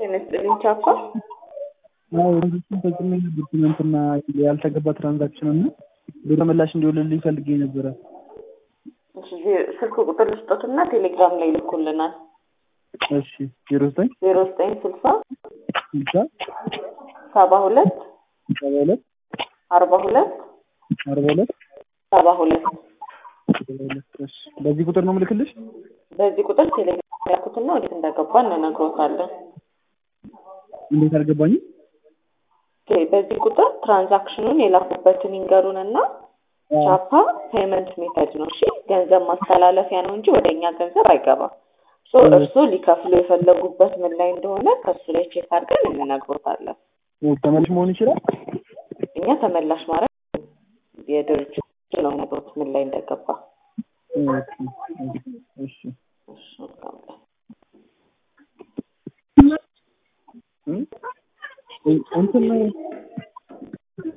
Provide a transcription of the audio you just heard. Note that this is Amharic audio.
ጤና ይስጥልኝ ቻፓ። አዎ ወንዶችን ፈጽሜ ነበር ትናንትና ያልተገባ ትራንዛክሽን እና ብር ተመላሽ እንዲሆንልኝ ፈልጌ ነበረ። እሺ ስልክ ቁጥር ልስጦትና ቴሌግራም ላይ ልኩልናል። እሺ ዜሮ ዘጠኝ ዜሮ ዘጠኝ ስልሳ ስልሳ ሰባ ሁለት ሰባ ሁለት አርባ ሁለት አርባ ሁለት ሰባ ሁለት ሰባ ሁለት እሺ በዚህ ቁጥር ነው ምልክልሽ? በዚህ ቁጥር ቴሌግራም ያልኩትና ወዴት እንዳገባ እንነግሮታለን። እንዴት አልገባኝም? ኦኬ፣ በዚህ ቁጥር ትራንዛክሽኑን የላኩበትን ይንገሩንና ቻፓ ፔመንት ሜተድ ነው። እሺ ገንዘብ ማስተላለፊያ ነው እንጂ ወደ እኛ ገንዘብ አይገባም። ሶ እርስዎ ሊከፍሉ የፈለጉበት ምን ላይ እንደሆነ ከሱ ላይ ቼክ አድርገን እንነግሮታለን። ተመልሽ መሆን ይችላል? እኛ ተመላሽ ማድረግ የድርጅቱ ነው ነግሮት ምን ላይ እንደገባ። እሺ እሺ፣ መልካም ቀን። እንትን